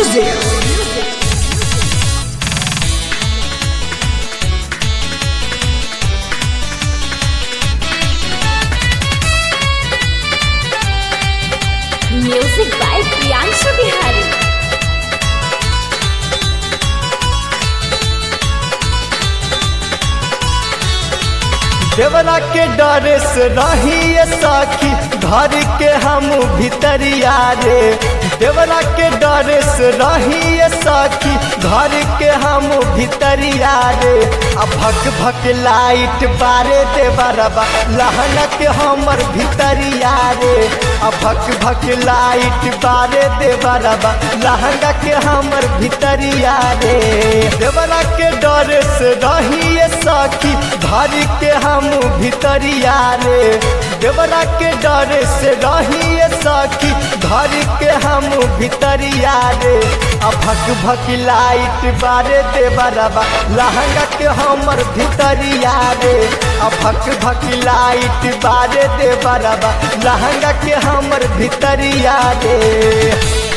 music. Music by Priyanshu Bihari. देवरा के डरे से रही साखी घर के हम भितरिया रे देवरा के डरे से रही साखी घर के हम भितरिया रे आ भक भक लाइट बारे देवरबा लहन के हमर भितरिया रे आ भक भक लाइट बारे देवरबा लहंगा के हमर भितरिया रे देवरा के डरे से रही साखी घर के हम भितरिया रे देवरा के डरे से रही सखी घर के हम भितरिया रे आ भक भक लाइट बारे देवरबा लहंगा के हमर भितरिया रे आ भक भक लाइट बारे देवरबा लहंगा के हमर भितरिया रे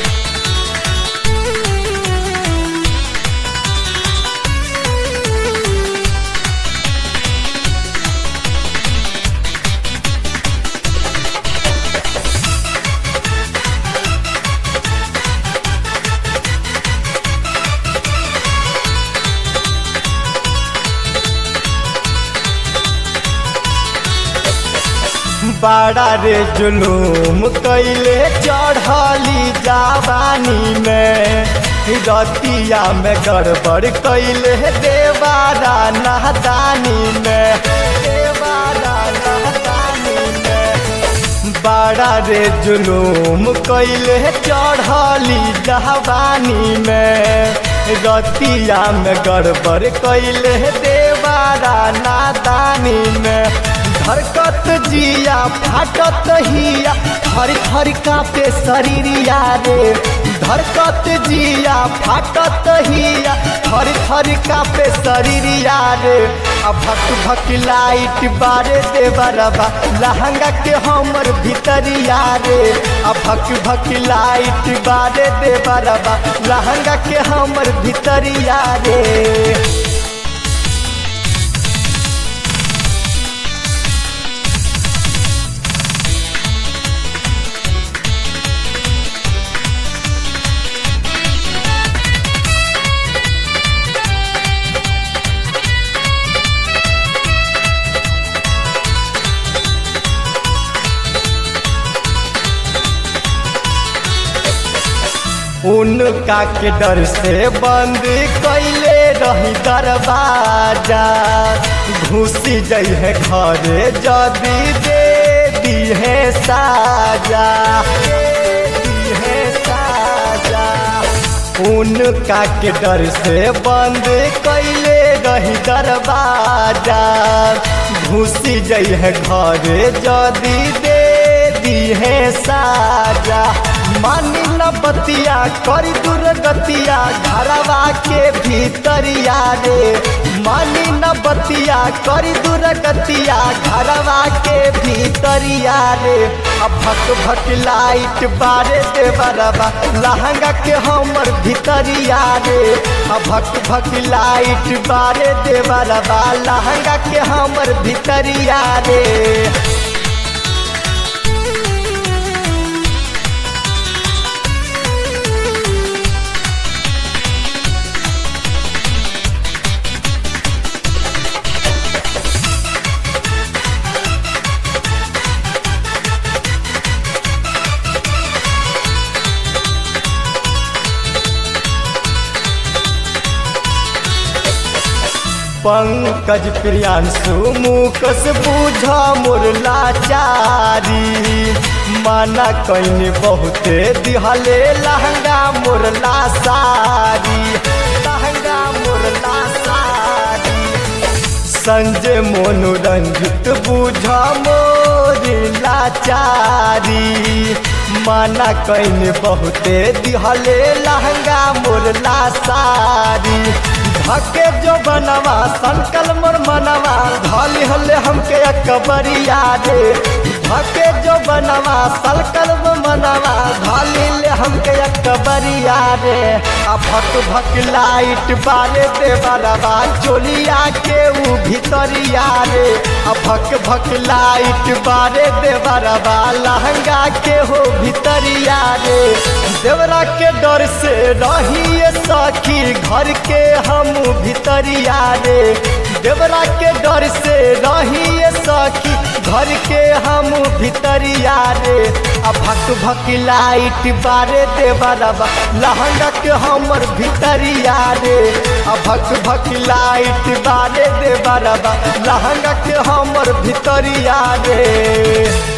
बड़ा रे जुलूम कैले चढ़ली जवानी में रतिया में गड़बड़ कैले देवारा नहदानी में देवारा नहदानी में बड़ा रे जुलूम कैले चढ़ली जवानी में रतिया में गड़बड़ कैले देवारा नादानी में धरकत जिया फाटत हिया थर थर कापे शरीरिया रे धरकत जिया फाटत हिया थर थर कापे शरीरिया रे आ भक भक लाइट बारे देवरबा लहंगा के हमर भितरिया रे आ भक भक लाइट बारे देवरबा लहंगा के हमर भितरिया रे उनका के डर से बंद कैले रही दरवाजा घुसी जाइ है घरे जदी दे दी है साजा दे दी है साजा उनका के डर से बंद कैले रही दरवाजा घुसी जाइ है घरे जदी दे दी है साजा मानी न बतिया करी दुर्गतिया घरवा के भीतरिया रे मानी न बतिया करी दुर्गतिया घरवा के भीतरिया रे अब भक भक लाइट बारे देवरबा लहंगा के हमर भीतरिया रे अब भक भक लाइट बारे देवरबा लहंगा के हमर भीतरिया रे पंकज प्रियांशु मुकस बूझा मोर लाचारी माना कैने बहुते दिहले लहंगा मोर लासारी लहंगा मोर लासारी संजय मनोरंजित बूझा मोर लाचारी माना कैने बहुते दिहले लहंगा मोर लासारी धके जो बनवा संकल मोर मनवा धली हले हमके अकबरिया रे धके जो बनवा संकल मनवा धली ले हमके अकबर जबरिया रे आ भक भक लाइट बारे देवरबा चोलिया के ऊ भितरिया रे आ भक भक लाइट बारे देवरबा लहंगा के हो भितरिया रे देवरा के डर से रहिए सखी घर के हम भितरिया रे देवरा के डर से रहिए सखी घर के हम भितरिया रे आ भक भक लाइट बारे देवरबा लहंगा के हमर भितरिया रे आ भक भक लाइट बारे देवरबा लहंगा के हमर भितरिया रे